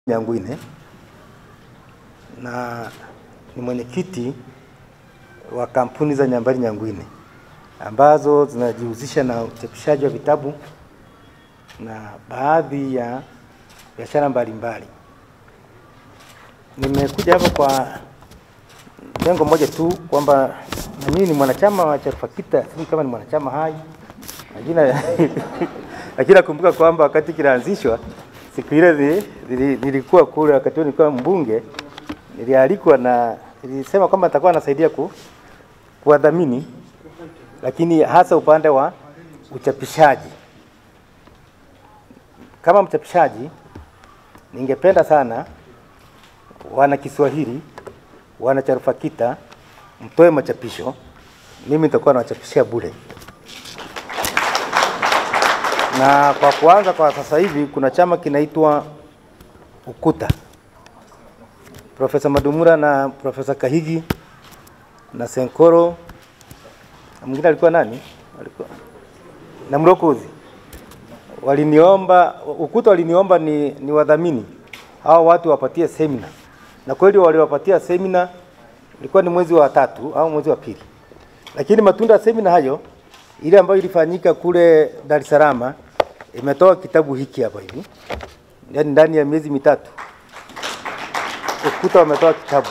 Nyangwine na ni mwenyekiti wa kampuni za Nyambari Nyangwine ambazo zinajihusisha na uchapishaji wa vitabu na baadhi ya biashara mbalimbali. Nimekuja hapa kwa lengo moja tu kwamba na mimi ni mwanachama wa CHARUFAKITA, sijui kama ni mwanachama hai lakini lakini nakumbuka kwamba wakati kinaanzishwa siku ile ni- nili- nilikuwa kule, wakati huo nilikuwa mbunge, nilialikwa na nilisema kwamba nitakuwa nasaidia ku, kuwadhamini, lakini hasa upande wa uchapishaji. Kama mchapishaji, ningependa sana wana Kiswahili, wana CHARUFAKITA mtoe machapisho, mimi nitakuwa nawachapishia bure na kwa kuanza kwa sasa hivi kuna chama kinaitwa Ukuta, Profesa Madumura na Profesa Kahigi na Senkoro na mwingine alikuwa nani? Alikuwa na Mrokozi waliniomba, Ukuta waliniomba ni, ni wadhamini hao watu wapatie semina, na kweli waliwapatia semina, ilikuwa ni mwezi wa tatu au mwezi wa pili, lakini matunda ya semina hayo ile ambayo ilifanyika kule Dar es Salaam imetoa kitabu hiki hapa hivi, yaani ndani ya miezi mitatu Ukuta wametoa kitabu,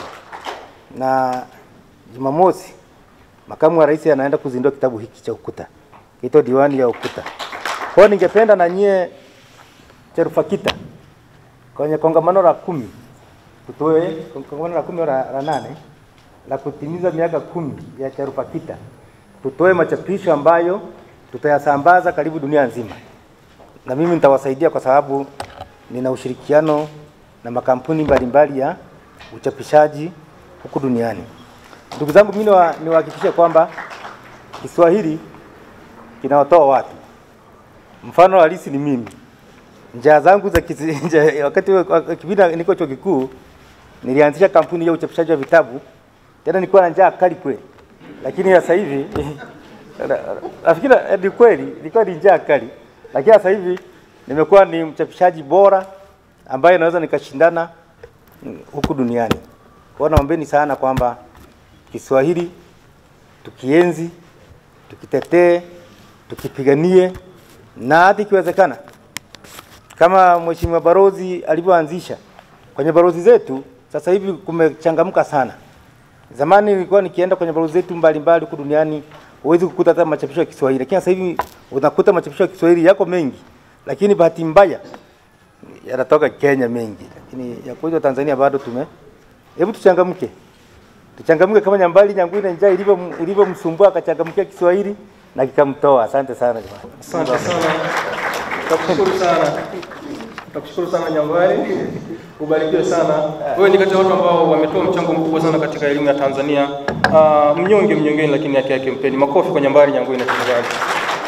na Jumamosi makamu wa rais anaenda kuzindua kitabu hiki cha Ukuta, kito diwani ya Ukuta. Kwa hiyo ningependa na nyie CHARUFAKITA kwenye kongamano la kumi tutoe kongamano la kumi au la, la nane la kutimiza miaka kumi ya CHARUFAKITA tutoe machapisho ambayo tutayasambaza karibu dunia nzima, na mimi nitawasaidia kwa sababu nina ushirikiano na makampuni mbalimbali ya uchapishaji huku duniani. Ndugu zangu, mimi niwa- niwahakikishie kwamba Kiswahili kinawatoa watu. Mfano halisi ni mimi, njaa zangu za kisi, nja, wakati wa- kipindi niko chuo kikuu nilianzisha kampuni ya uchapishaji wa vitabu, tena nilikuwa na njaa kali kweli lakini sasa hivi nafikiri eh, ni kweli ilikuwa ni njaa kali, lakini sasa hivi nimekuwa ni mchapishaji bora ambaye naweza nikashindana mm, huku duniani. Kwa hiyo naombeni sana kwamba Kiswahili tukienzi, tukitetee, tukipiganie na hata ikiwezekana kama Mheshimiwa Barozi alivyoanzisha kwenye barozi zetu, sasa hivi kumechangamka sana. Zamani nilikuwa nikienda kwenye balozi zetu mbalimbali huku duniani huwezi kukuta hata machapisho ya Kiswahili, lakini sasa hivi unakuta machapisho ya Kiswahili yako mengi, lakini bahati mbaya yanatoka Kenya mengi, lakini ya kwetu Tanzania bado tume. Hebu tuchangamke, tuchangamke kama Nyambali Nyangwine njaa ilivyo ilivyomsumbua akachangamkia Kiswahili na kikamtoa. Asante sana jamani. Asante sana, takushukuru sana, takushukuru sana Nyambari, ubarikiwe sana. Wewe ni kati ya watu ambao wametoa mchango mkubwa sana katika elimu ya Tanzania. Uh, mnyonge mnyongeni, lakini haki yake mpeni. Makofi kwa Nyambari Nyangwine tafadhali.